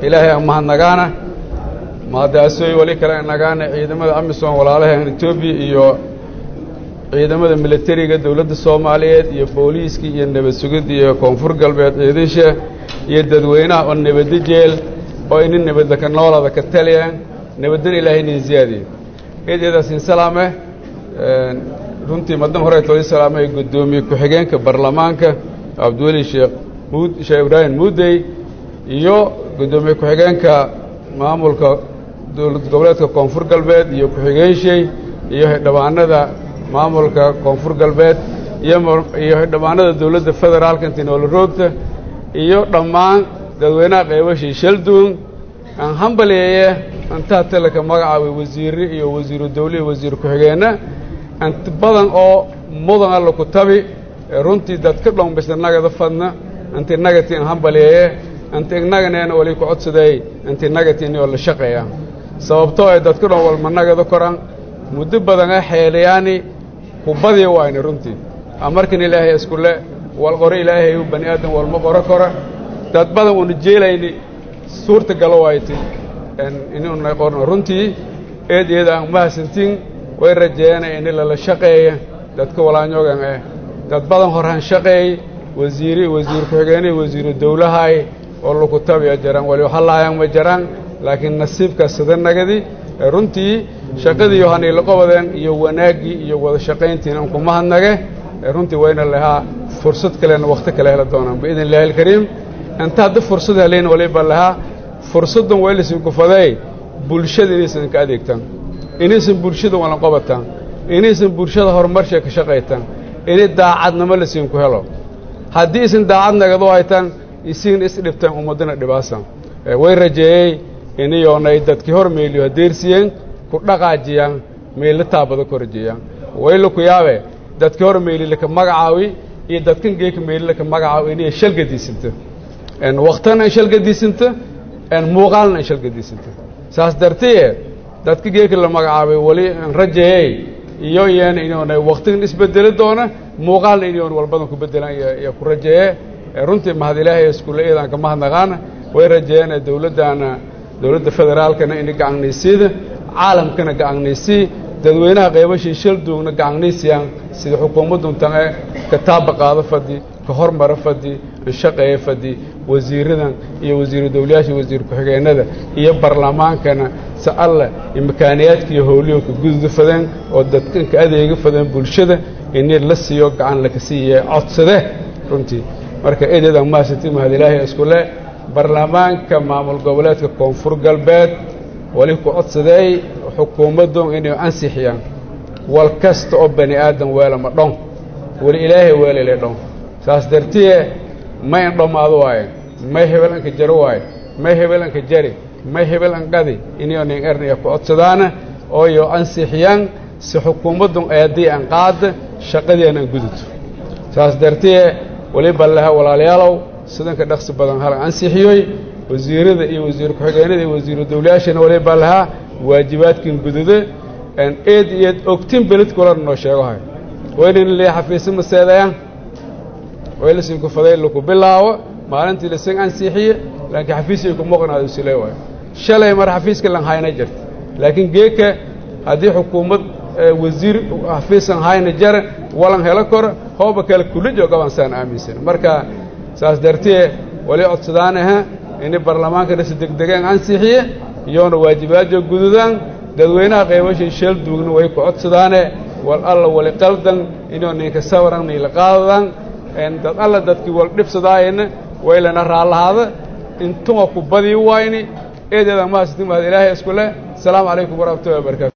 ilaahay aan mahadnagaana mahadaasoy weli kale nagaana ciidamada amisom walaalahan etoobiya iyo ciidamada militariga dowladda soomaaliyeed iyo booliiskii iyo nabad sugidda iyo koonfur galbeed ciidasha iyo dadweynaha oo nabadda jeel oo inin nabadda ka noolada ka taliya nabaddan ilaahay inin ziyaadiyo eedeedaasin salaame runtii madan hore toodi salaamay guddoomiye ku-xigeenka baarlamaanka cabdiweli sheekh muud sheekh ibraahim muudey iyo guddoomiye ku-xigeenka maamulka dowlad goboleedka koonfur galbeed iyo ku-xigeenshey iyo xildhibaanada maamulka koonfur galbeed iyo xildhibaanada dowladda federaalka intii noola roogta iyo dhammaan dadweynaha qaybashii shalduun aan hambaleeye antaa talaka magacaabay wasiirre iyo wasiiru dawle iyo wasiir ku-xigeenna ant badan oo mudan alla ku tabi runtii dadka dhonbisa nagada fadna anti nagati an hambaleeye anti ignaganena wali ku codsaday anti nagati inoo la shaqeeya sababtoo ay dadka dhon walma nagada koran muddo badan a xeelayaani kubadii wayna runtii amarkan ilaahay iskule wal qoro ilaahay u bani aadam walma qoro kora dad badan uuna jeelayni suurta galo wayti inuuna qorno runtii eed iyada aan mahadsantiin way rajeeyana ini lala shaqeeya dadka walaanyoogan eh dad badan horaan shaqeey wasiiri wasiir ku-xigeenihii wasiiru dawlahay oo lagu tabiya jaraan wali halaayaan ma jaraan laakiin nasiibka sida nagadi runtii shaqadii yohaniila qobadeen iyo wanaaggii iyo wada shaqayntiina un kuma hadnage runtii wayna lahaa fursad kalena wakhti kale hela doonaan biidn illahi alkariim inta hadda fursad helayn waliba lahaa fursaddan waa laysin kufaday bulshada inaysan ka adeegtaan inaysan bulshada walan qobataan inaysan bulshada horumarsha ka shaqaytaan inay daacadnimo lasiinku helo haddii isin daacad nagado haytaan isigna isdhibtaan ummaddana dhibaasan way rajeeyey iniyoonay dadkii hor meeliyo hadeersiyeen ku dhaqaajiyaan meella taabada ku rajeeyaan wayla ku yaabe dadkii hor meelilaka magacaawi iyo dadkan geeka meelilaka magacaawi inay shalgadiisinta waktana in shalgadiisinta muuqaalna in shalgadiisinta saas dartiye dadka geeka la magacaabay wali rajeeyey iyo iyana inoona waktigan isbedeli doona muuqaalna inoon walbadan ku bedelaan iyo ku rajeeye runtii mahad ilaahay iskulle eedaan ka mahadnaqaana way rajeeyeen dowladdaana dowladda federaalkana ina gacanaysiida caalamkana gacannaysii dadweynaha qaybashii shalduugna gacannaysiyaan sida xukuumadduntan ee ka taaba qaado fadhi ka hormara fadhi shaqeeya fadhi wasiiradan iyo wasiiru dawlayaasha wasiir ku-xigeennada iyo barlamaankana si alle imakaaniyaadka iyo howliyoonka gududa fadeen oo dadkanka adeega fadeen bulshada ini la siiyo gacan laka siiye codsade runtii marka eedeedaan mahadsanti mahad ilaahay iskule baarlamaanka maamul goboleedka koonfur galbeed wali ku codsadeey xukuumaddu inay ansixiyaan wal kasta oo bani aadam weelama dhon weli ilaahay weelale dhon saas dartiye may an dhammaado waaye may hebel anka jaro waaye may hebel anka jari may hebel anqadi inionin ernaya ku codsadaana ooyo ansixiyaan si xukuumaddun eeddii an qaada shaqadiian an guduto saas dartiye waliba laha walaalayaalow sidanka dhaqsi badan hal ansixiyoy wasiirada iyo wasiir ku-xigeenada iyo wasiiru dawlayaashana waliba lahaa waajibaadkin gudude eed iyoed ogtin beledkulan noo sheegohay waynan le xafiisa maseedayaan way lasinku faday laku bilaabo maalintii lasin ansixiye laakiin xafiisay ku moqnaado sile waayo shalay mar xafiiska lan hayna jirta laakiin geeka haddii xukuumad wasiir xafiisan hayna jara walan helo koro hooba kale kula joogaban saan aaminsan marka saas dartee wali codsadaanaha ini baarlamaankana si degdegeen ansixiye iyoona waajibaadyo gududaan dadweynaha qaybashay sheel duugna way ku codsadaane wal alla wali qaldan inuu ninka sawaran niila qaadadaan dad alla dadkii wal dhibsadaayana waylana raallahaada intuma ku badii wayni eedeeda mahadsanti mahad ilaahay isku leh asalaamu calaykum waraxmatullahi wabarakatu